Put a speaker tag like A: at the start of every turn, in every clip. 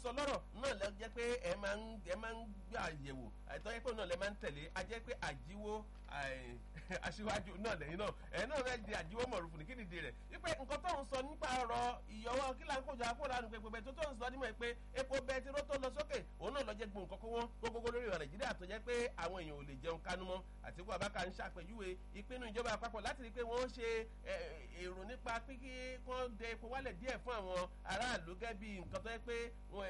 A: sọ lọ́rọ̀ náà lẹ jẹ́ pé ẹ máa ń ẹ máa ń gbà yẹ̀wò àìtọ́ yẹ pé náà lẹ máa ń tẹ̀lé a jẹ́ pé àjíwó aṣíwájú náà lẹ́yìn náà ẹ̀ náà rẹ̀ di àjíwó mọ̀rùfù ní kíni di rẹ̀ wípé nǹkan tó ń sọ nípa ọ̀rọ̀ ìyọwọ́ kí là ń kójọ akó lánàá pé pé tó tó ń sọ nímọ̀ pé epo bẹtiró tó lọ sókè òun náà lọ jẹ́ gbòǹkan kó wọ́n gbogbo lórí ìwà nàìjíríà tó jẹ́ pé àwọn èèyàn ò lè jẹun kánú mọ́ àtìkú àbáka ń ṣàpèjúwe ìpinnu ìjọba àpapọ̀ láti rí i pé wọ́n ṣe èrò nípa pé kí wọ́n dẹ epo wálẹ̀ díẹ̀ fún àwọn aráàlú gẹ́gẹ́ bí nǹkan tó yẹ pé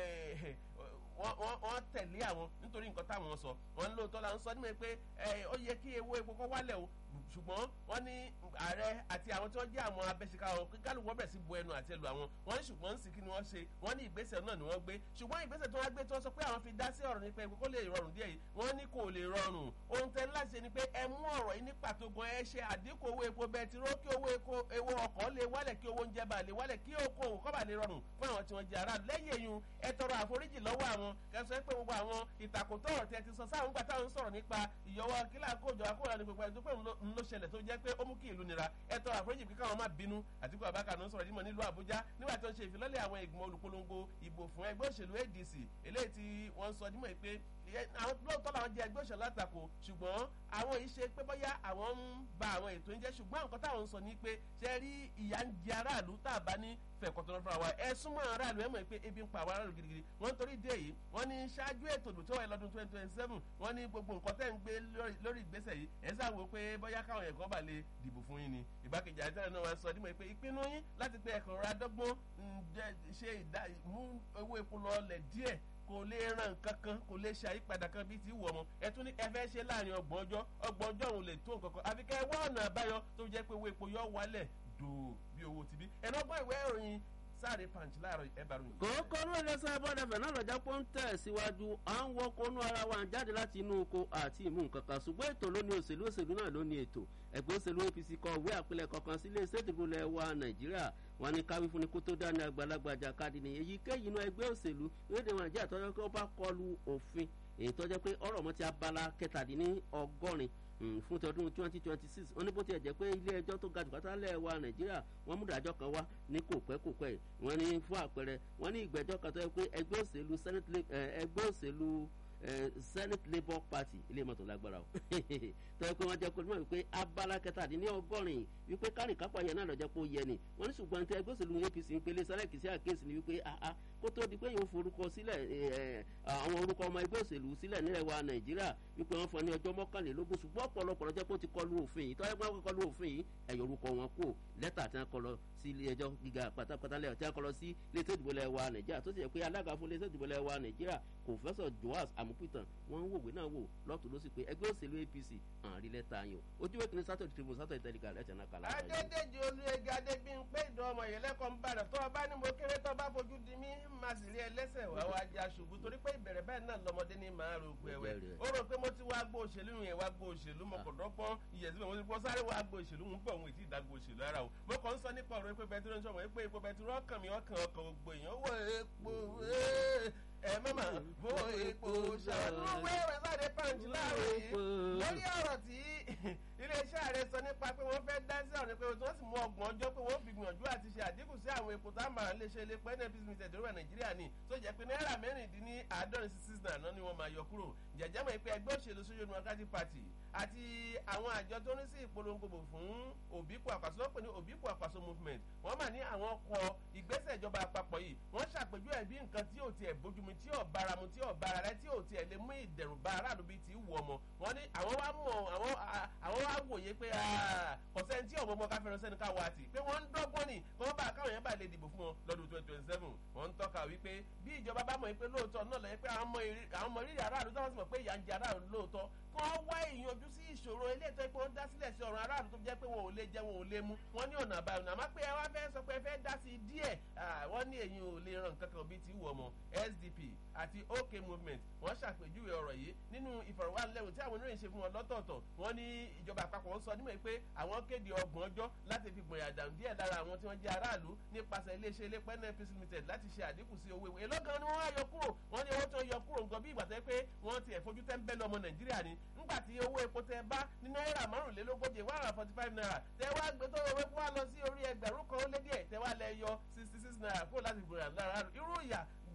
A: wọ́n tẹ̀lé àwọn nítorí nǹkan táwọn sọ wọ́n ń lóòótọ́ la ń sọ nímọ̀ pé ó yẹ kí ewo epo kọ́ wálẹ̀ o ṣùgbọ́n wọ́n ní ààrẹ àti àwọn tí wọ́n jẹ́ àwọn abẹ́síká wọn kí kálukú wọ́n bẹ̀rẹ̀ sí bu ẹnu àti ẹlò àwọn wọ́n ní ṣùgbọ́n sì kí ni wọ́n ṣe wọ́n ní ìgbésẹ̀ náà ni wọ́n gbé ṣùgbọ́n ìgbésẹ̀ tí wọ́n gbé tí wọ́n sọ pé àwọn fi dá sí ọ̀rọ̀ nípa epo kó lè rọrùn díẹ̀ yìí wọ́n ní kò lè rọrùn ohun tẹ́ láti ṣe ni pé ẹ mú ọ̀rọ̀ yìí ní pàtó gan ẹ ṣe àdínkù owó epo bẹtiró kí owó epo ọkọ̀ lè wálẹ̀ kí owó oúnjẹ bá lè wálẹ̀ kí oko òwò kọ́ bá lè rọrùn fún àwọn tí wọ́n jẹ ara lẹ́yìn eyín ẹ tọrọ àforíjì lọ́wọ́ àwọn kẹsàn-án pé gbogbo àwọn ìtàkùtọ̀ ọ̀rọ̀ tí ẹ ti sọ sáwọn gbà táwọn sọ̀rọ̀ nípa ìyọwọ́ kílà kójọ akóra ní gbogbo ẹni tó pé ń ló ṣẹlẹ̀ tó jẹ́ pé ó mú kí ìlú nira ẹ tọrọ àforíjì pé káwọn má bínú àtìkú àbákà ló ń sọ̀rọ̀ dímọ̀ nílùú àbújá nígbà tó ń ṣe ìfilọ́lẹ̀ àwọn ìgbìmọ̀ olùpolongo ìbò fún ẹgbẹ́ òṣèlú adc eléyìí tí wọ́n sọ dímọ̀ pé àwọn lóòótọ́ làwọn jẹ ẹgbẹ́ òṣèlú àtakò ṣùgbọ́n àwọn yìí ṣe pé bóyá àwọn ń ba àwọn ètò ń jẹ́ ṣùgbọ́n nǹkan táwọn ń sọ ni pé ṣe rí ìyà ń jẹ aráàlú tá a bá ní fẹ̀kọ̀tọ̀ lọ́fà wa ẹ súnmọ́ aráàlú ẹ mọ̀ pé ebi ń pa àwọn aráàlú gidigidi wọ́n torí dé yìí wọ́n ní ṣáájú ètò ìdòtí wáyé lọ́dún twenty twenty seven wọ́n ní gbogbo nǹkan tẹ́ ń gbé lórí ìgbésẹ̀ yìí ẹ sáwo pé bóyá káwọn ẹ̀kọ́ bá lè dìbò fún yín ni ìgbákejì àìsàn náà wá sọ dímọ̀ pé ìpinnu yín láti pé ẹ̀kọ́ ra dọ́gbọ́n ṣe mú owó epo lọ́ọ̀lẹ̀ díẹ̀ kò lè ran nǹkan kan kò lè ṣe àyípadà kan bíi ti wù ọmọ ẹ tún ní ẹ fẹ́ ṣe láàrin ọgbọ̀n ọjọ́ ọgbọ̀n ọjọ́ òun lè tó nǹkan kan àfi kẹ́ ẹ wá ọ̀nà àbáyọ tó jẹ́ pé owó epo yọ wálẹ̀ dòó bí owó ti bí ẹ̀nà ọgbọ́n ìwé ìròyìn sáré punch láàárọ̀ ẹ bá ròyìn.
B: kòókò ló lè sọ ẹbọdẹ fẹ náà lọjà pọ ń tẹ síwájú à ń wọkọ inú ara wa jáde láti inú oko àti ìmú nǹkan kan ṣùgbọ́n ètò ló ní òṣèlú òṣèlú náà ló ní ètò ẹgbẹ́ òṣèlú apc kọ ìwé àpilẹ̀ kankan sílé ṣètìbó lẹ̀ wa nàìjíríà wọn ní káwí fún ni kó tó dání àgbàlagbà jàkadì ní èyíkéyìí inú ẹgbẹ́ òṣèlú lóde nàìjíríà tọ́jọ́ pé ó bá kọlu òfin èyí tọ́jọ́ pé ọ̀rọ̀ mọ́ ti abala kẹtàdínní ọgọ́rin fún ti ọdún twenty twenty six wọn ní bó tiẹ̀ jẹ́ pé ilé ẹjọ́ tó ga jù pátá lẹ̀ wa nàìjíríà wọ́n mú ìdájọ́ kan wá ní kò pẹ́ kò pẹ́ wọ́n ní fún àpẹẹrẹ wọ́n ní ìgbẹ́jọ́ kan tó yẹ pé ẹgbẹ́ òṣèlú senate ẹgbẹ́ òṣèlú senate labour party ilé mọ̀tò lágbára o tó yẹ pé wọ́n jẹ́ kó nímọ̀ wípé abala kẹtàdínní ọgọ́rin wípé kárìn kápá yẹn náà lọ́jọ́ pé ó yẹ ni wọ́n ní ṣùgbọ́n tí ẹgbẹ́ òṣèlú apc ń pele sẹ́lẹ̀kì sí àkéésì ni wípé aha kó tó di pé yóò forúkọ sílẹ̀ àwọn orúkọ ọmọ ẹgbẹ́ òṣèlú sílẹ̀ nílẹ̀ wa nàìjíríà wípé wọ́n fọ ní ọjọ́ mọ́kànlélógún ṣùgbọ́n ọ̀pọ̀lọpọ̀ lọ́jọ́ pé ó ti kọlu òfin yìí tọ́jú pé wọ́n kọlu òfin yìí ẹ̀yọ̀ orúkọ wọn kú lẹ́tà tí wọ́n kọ lọ sí ilé ẹjọ́ gíga pátápátá lẹ́yọ̀ tí wọ́n kọ lọ sí ilé tó ìdìbò lẹ́wà nàìjíríà tó sì yẹ pé alága fún ilé tó ìdìbò lẹ́wà nàìjíríà kòfẹ́sọ̀ joas amupitan wọ́n ń wòwe náà wò lọ́tún ló sì pé ẹgbẹ́ òṣèlú apc àrí lẹ́tà yìí o ojú wẹ́kìnrin sátọ̀dì tribune sátọ̀dì tẹ̀lifà lẹ́tà náà kàlá.
A: adédèjì olùyẹgẹ adébíyìnpé ìdán ọmọ yẹn lẹ́kọ̀ọ́ ń bàdàn tó ọba ní mo kéré tó bá fojú di mí máa sì rí ẹlẹ́sẹ̀ wá wá já ṣubú torí pé ìbẹ̀rẹ̀ bẹ́ẹ̀ náà lọ́mọdé ní màá ro òkú ẹ̀wẹ̀ ó rò pé mo ti wá gbó òṣèlú yẹn wá gbó òṣèlú mo kò dọ́pọ́n ìyẹ̀sí mi mo ti pọ́ sáré wá gbó òṣèlú mo ń bọ̀ òun ìtì ìdágbó òṣèlú ara o mo kàn ń sọ nípa ọ̀rọ̀ epo bẹtiró ń sọ̀rọ̀ epo epo bẹtiró ọkàn mi ọkàn ọkàn gbogbo èèyàn wọ epo ẹ mọ́mà mo epo ṣàánú wẹ́rẹ́ sáré pàǹtí láàrin yìí lórí ọ̀rọ̀ tí iléeṣẹ́ ààrẹ sọ nípa pé wọ́n fẹ́ dá sí ọ̀rọ̀ pé wọ́n sì mú ọgbọ̀n ọjọ́ pé wọ́n fi gbìyànjú àti ṣe àdínkù sí àwọn epo tá a máa lè ṣe lépa nnpc limited lórí nàìjíríà ni tó jẹ́ pé náírà mẹ́rìndínní àádọ́rin sí six náà ni wọ́n máa yọ kúrò jẹ̀jẹ̀ mọ̀ pé ẹgbẹ́ òṣèlú social democratic party àti àwọn àjọ tó ní sí ìpolongo bò fún òbíkù àpàṣọ wọ́n pè ní òbíkù àpàṣọ movement wọ́n mà ní àwọn ọkọ̀ ìgbésẹ̀ ìjọba àpapọ̀ yìí wọ́n ṣàpèjú ẹ̀ bí nǹkan tí ò tiẹ̀ bójúmu tí ò báramu tí ò bára rẹ tí ò tiẹ̀ lè mú ìdẹ̀rù bá aráàlú bíi ti wù ọmọ wọ́n ní àwọn wá mọ̀ àwọn wá wòye pé kọ̀sẹ́ni tí ọmọ ọmọ káfẹ́ràn sẹ́ni ká wá tì pé wọ́n ń dọ́gbọ́n ni kí wọ́n bá káwọn yẹn bá lè dìbò fún wọn lọ́dún twenty twenty seven wọ́n ń tọ́ka wípé bí ìjọba bá mọ̀ pé lóòótọ́ náà lọ́yẹ́ pé àwọn ọmọ rírì aráàlú táwọn sì mọ̀ pé ìyà ń jẹ aráàlú lóòótọ́ kí wọ́n wá ìyanjú sí ìṣòro ilé ìtọ́ pé wọ́n dá sílẹ̀ sí ọ̀rọ̀ aráàlú tó jẹ́ pé wọn ò lè jẹ wọn ò lè mu wọ́n ní ọ̀nà àbáyọ àmọ́ pé ẹ wá fẹ́ sọ pé ẹ fẹ́ dá sí díẹ̀ wọ́n ní èyí ò lè ràn kankan bíi ti wù ọmọ sdp àti ok movement wọ́n ṣàpèjúwe ọ̀rọ̀ yìí nínú ìfọ̀rọ̀wánilẹ́wò tí àwọn oníròyìn ṣe fún wọn lọ́tọ̀ọ̀tọ̀ wọ́n ní ìjọba àpapọ̀ ń sọ nímọ̀ pé àwọn kéde ọgbọ̀n ọjọ́ láti fi gbọ̀nyà dànù díẹ̀ lára àwọn tí wọ́n jẹ́ aráàlú nípasẹ̀ iléeṣẹ́ iléeṣẹ́ nfc limited láti ṣe àdínkù sí owó ìwé lọ́gàn ni wọ́n á yọ kúrò wọ́n ní owó tó yọ kúrò nǹkan bí ìgbà tẹ́ pé wọ́n ti ẹ̀fojú tẹ́ ń bẹ́ lọ́mọ nàìjíríà ni ńgbà tí owó epo tẹ bá ní náírà márùnlélógójì one hundred forty five naira tẹ wá gbé tó owó epo wá lọ sí orí ẹgbẹ̀rún kan ó lé díẹ̀ tẹ wá lẹ yọ sixty six naira kúrò láti gbòòrò lára irú ìyà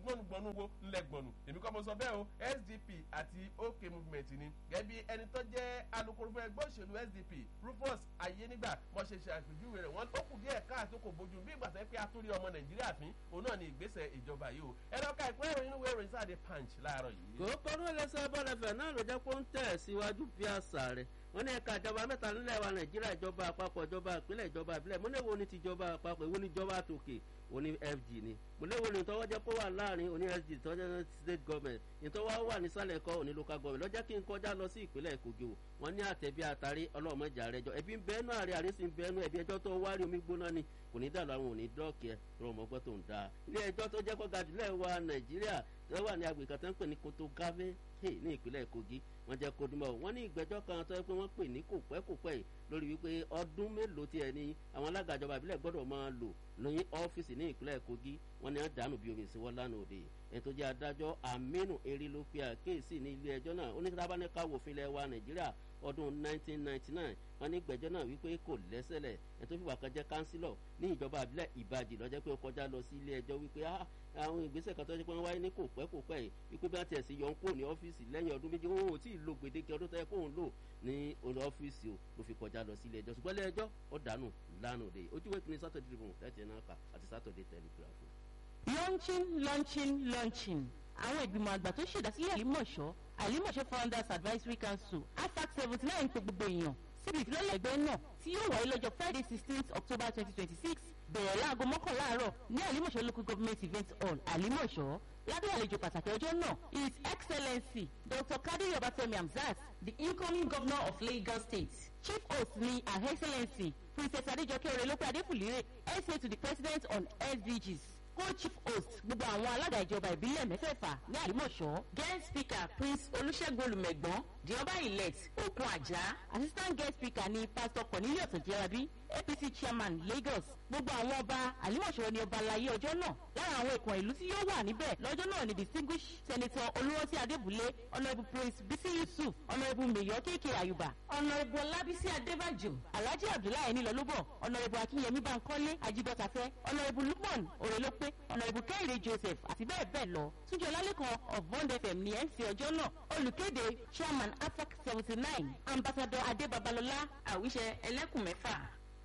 A: gbọ́nugbọ́nu wo ńlẹ̀ gbọ̀nù èmi kọ́ mo sọ bẹ́ẹ̀ o sdp àti ok movement ni gẹ́gẹ́ bí ẹni tó jẹ́ alukoro fún ẹgbẹ́ òṣèlú sdp rufus ayénígbà mo ṣe ṣe àpèjúwe rẹ̀ wọ́n tó kù díẹ̀ káàtó kò bójú bí ìgbà tó yẹ pé atúrí ọmọ nàìjíríà fín òun náà ni ìgbésẹ̀ ìjọba yìí o ẹ̀rọ ká ìpínlẹ̀ ìròyìn inú ìròyìn sáà punch láàárọ̀ yìí.
B: kò kọ́rú ẹlẹ́sẹ̀ bọ́lẹ̀fẹ̀ náà ló jẹ́ pé ó ń tẹ̀ síwájú bí àṣà rẹ̀ wọ́n ní ẹ̀ka ìjọba mẹ́ta nílẹ̀ wa nàìjíríà ìjọba àpapọ̀ ìjọba ìpínlẹ̀ ìjọba ìbílẹ̀ mo léwo ní tìjọba àpapọ̀ èwo ní ìjọba àtòkè òní fg ni mo léwo ní tọ́wọ́ jẹ́ kó wà láàrin òní sg tọ́wọ́ jẹ́ state government ìtọ́wọ́ wà nísàlẹ̀ kọ́ òní local government lọ́jọ́ kí n kọjá lọ sí ìpínlẹ̀ kogi o wọ́n ní àtẹ̀bí àtàrí ọlọ́mọjà rẹ̀ jọ ẹbí ń bẹ́ẹ̀nù àrẹ àrẹ sì ń bẹ́ẹ̀nù ẹbí ẹjọ́ tó wárí omi gbóná ni kò ní dàlú àwọn òní dọ́ọ̀kì ẹ̀ rọmọgbọ́ tó ń da ilé ẹjọ́ tó jẹ́ kó ga jùlẹ̀ wa nàìjíríà tó wà ní agbègbè kan tó ń pè ní koto gave ní ìpínlẹ̀ kogi wọ́n jẹ́ kodumọ̀ wọ́n ní ìgbẹ́jọ́ kan tó yẹ pé wọ́n pè ní kò pẹ́ kò pẹ́ yìí lórí wípé ọdún mélòó tiẹ̀ ni àwọn alága ìjọba ìbílẹ̀ gbọ́dọ̀ máa lò ní ọ́fíìsì ní ìpínlẹ̀ kogi wọ́n ní àdánù bíi omi ìsìnwọ́ lánàá òde ẹni tó jẹ́ adájọ́ aminu eri ló pe àkéèsì ní ilé ẹjọ́ náà oníkàbáníkà wòfin ilẹ̀ wa nàìjíríà ọdún 1999 wọ́n ní ìgbẹ́jọ́ náà wípé kò lẹ́sẹ̀lẹ̀ ẹni tó fìwà kan jẹ́ kánsílọ̀ ní ìjọba àbílẹ̀ ìbàdí lọ́jọ́ pé ó kọjá lọ sí ilé ẹjọ́ wípé àwọn ìgbésẹ̀ kan tó ṣe pé wọ́n wáyé ní kò pẹ́ kò pẹ́ yìí wípé bí wọ́n tiẹ̀ sí yọ ń kó ní ọ́fíìsì lẹ́yìn ọdún méjì wọn ò tí ì lo gbèdéke ọdún tó yẹ kóun lò ní olú ọ́fíìsì o ló fi kọjá lọ sí ilé ẹjọ́ ṣùgbọ́n ilé ẹjọ́ ó dànù lánàá òde ojúwèé kìíní sátọ̀dé tribune tẹ́tì náà kà àti sátọ̀dé telegraph.
C: launching launching launching àwọn ìgbìmọ̀ àgbà tó ṣèdásílẹ̀ àlímọ̀ṣọ́ àlímọ̀ṣọ́ founders advisory council afac seventy nine pé gbogbo èèyàn síbi ìfilọ́lẹ̀ ẹgbẹ́ náà tí yóò wáyé lọ́jọ́ friday sixteenth october twenty twenty six bẹ̀rẹ̀ láago mọ́kànlá àárọ̀ ní àlímọ̀ṣọ́ local government event hall àlímọ̀ṣọ́ lábẹ́ àlejò pàtàkì ọjọ́ náà his excellency dr kadiri obatemi hamzat the incoming governor of lagos state chief host ni her excellency princess adejoke orelope adefulire sa to the president on sdgs co-chief host gbogbo àwọn alága ìjọba ìbílẹ̀ mẹ́fẹ̀ẹ̀fà ní àlímọ̀ṣọ́ guest speaker prince olùṣègùn olùmẹ̀gbọ́n the ọba elect okun ajá assistant guest speaker ni pastor cornelius ojerabi apc chairman lagos gbogbo àwọn ọba àlímọ̀ṣọ́ ni ọba alayé ọjọ́ náà lára àwọn ìkàn ìlú tí yóò wà níbẹ̀ lọ́jọ́ náà ni distinguished senator olúwọ́sí adébúlé honourable prince bisi yusuf honourable mayor kéèké ayuba honourable ọlábísí adébàjò alhaji abdullahi nílọlúbọ honourable akínyẹmí bankole ajibọtafẹ honourable lukman òrèlópé honourable kẹ́hìnrè joseph àti bẹ́ẹ̀ bẹ́ẹ̀ lọ túnjọ lálẹ́kan of bond fm ní mc ọjọ́ náà olùkéde chairman afac seventy nine ambassador adé babalọlá àwíṣẹ ẹlẹ́kùnmẹ́fà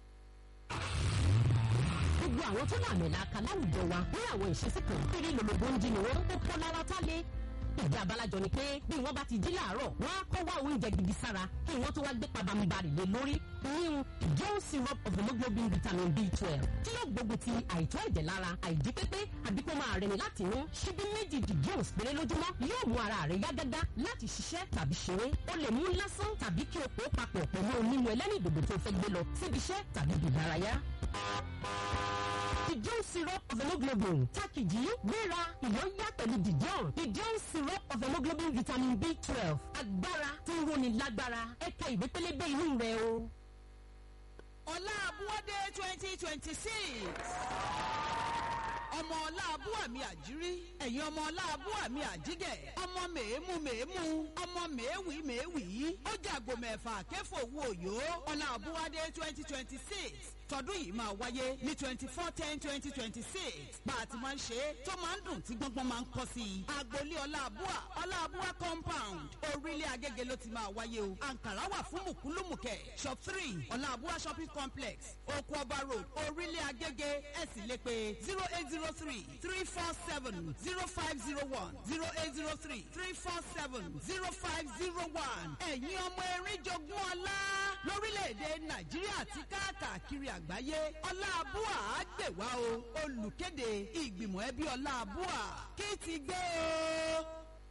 D: gbogbo àwọn tó wà mẹ́la aka láwùjọ wa ní àwọn ìṣesí kan kéré lòlòbó ń jí ni wọ́n kó kọ́ lára tá lé. ìdí abalajọ ni pé bí wọ́n bá ti jí láàárọ̀ wọ́n á kọ́ wá oúnjẹ gidi sára kí wọ́n tó wá gbé pabambarì lé lórí. new joe syrup of hemoglobin vitamin b twelve tí yóò gbógun ti àìtọ́ ẹ̀jẹ̀ lára àìjí pépé àbí kó máa rẹni láti inú ṣíbí méjì di jones péré lójúmọ́ yóò mú ara rẹ̀ yá gágá láti ṣiṣẹ́ tàbí ṣeré ó lè mú lásán tàbí kí o pò ó papọ̀ pẹ̀lú onímù ẹlẹ́rìndòdò tó fẹ́ gbé lọ síbi iṣẹ́ tàbí ìdárayá dijon syrup of hemoglobin takiji gbéra ìyọ́yá pẹ̀lú dijon dijon syrup of hemoglobin vitamin b twelve agbára tó ń roni lágbára ẹ̀ka ìwé pélébé inú rẹ̀ o.
E: ọlá abúwádé twenty twenty six ọmọ ọláàbù àmì àjírí ẹ̀yin ọmọ ọláàbù àmì àjígẹ̀ ọmọ mèémù mèémù ọmọ mèéwì mèéwì ó jàgbó mẹ́fà kẹfọ owó òyò ọláàbùwádé twenty twenty six tọdún yìí máa wáyé ní twenty four ten twenty twenty six bá a ti máa ń ṣe é tó máa ń dùn tí gbọ́ngbọ́n máa ń kọ́ sí i. agboolé ọláàbúà ọláàbúà compound orílẹ̀ agége ló ti máa wáyé o. àǹkàrá wà fún mùkúlùmùkẹ́ shop three ọláàbúà shopping complex oko ọba road orílẹ̀ agége ẹ̀ sì lè pe zero eight zero three three four seven zero five zero one zero eight zero three three four seven zero five zero one ẹ̀yin ọmọ erin jogún ọlá lórílẹ̀‐èdè nàìjíríà àti káàkiri àgbáyé ọláàbúà á gbè wá o olùkéde ìgbìmọ̀ ẹbí ọláàbúà kí ti gbé o.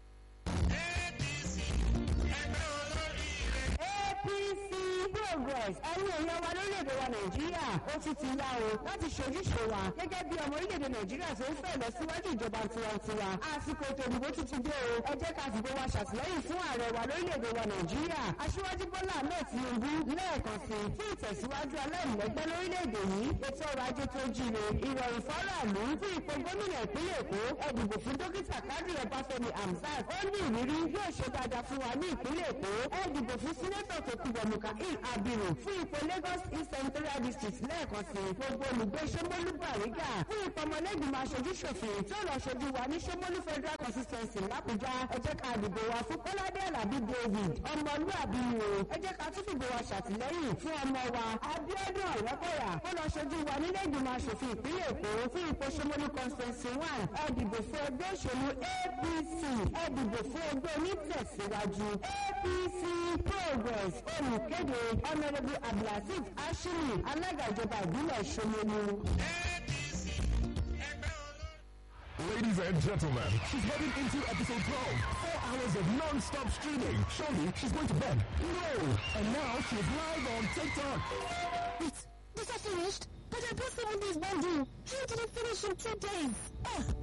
F: apc progress ẹ̀yin èèyàn wa lórílẹ̀‐èdè wa nàìjíríà ó ti ti yá o láti ṣojúṣe wa gẹ́gẹ́ bí ọmọ orílẹ̀‐èdè nàìjíríà tó ń fẹ́ lọ síwájú ìjọba tiwantiwa àsìkò ètò ìdìbò tuntun dé o ẹ jẹ́ ká sì gbé wa ṣàtìlẹ́yìn fún ààrẹ wa lórílẹ̀‐èdè wa nàìjíríà aṣíwájú bọ́lá ahmed tinubu lẹ́ẹ̀kan sí fún ìtẹ̀síwájú aláìlẹ́gbẹ́ lórílẹ̀‐èdè yìí ètò ọrọ̀ ajé tó jíire ìrọ̀rùn fọ́ràlú fún ipò gómìnà ìpínlẹ̀ èkó ẹ dìbò fún dókítà kádìrì ọbáfẹ́mi hamzat ó ní ìrírí yóò ṣe dáadáa fún wa ní ìpínlẹ̀ èkó ẹ dìbò fún sínétọ̀ tó kúbọ̀ mùkàíl abir abiru fún ipò lagos east senatorial district lẹ́ẹ̀kan sí gbogbo olùgbé sọmọlú bàrígà fún ipò ọmọlẹ́gbìmọ̀ aṣojú ṣòfin tí ó lọ ṣojú wa ní sọmọlú federal consistency làbújá ẹ jẹ́ ká dìbò wa fún kọ́ládé alábí david ọmọlúàbí o ẹ jẹ́ ká tún fìbò wa ṣàtìlẹ́yìn fún ọmọ wa abiodun ọ̀rẹ́kọ̀yà ó lọ ṣojú wa nílé ìgbìmọ̀ aṣòfin ìpínlẹ̀ èkó fún ipò sọmọlú constituency one ẹ dìbò fún ẹgbẹ́ òṣèlú apc ẹ dìbò fún ẹgbẹ́ onítẹ̀síwájú apc progress olùkéde honourable abdulhasis ashimi alága ìjọba ìbílẹ̀ sọmọlú.
G: Ladies and gentlemen, she's heading into episode 12. Four hours of non-stop streaming. Surely she's going to bed. No! And now she's live on TikTok.
H: Wait, this is finished? But I bought seven days bundle. How did it finish in two days? Ugh.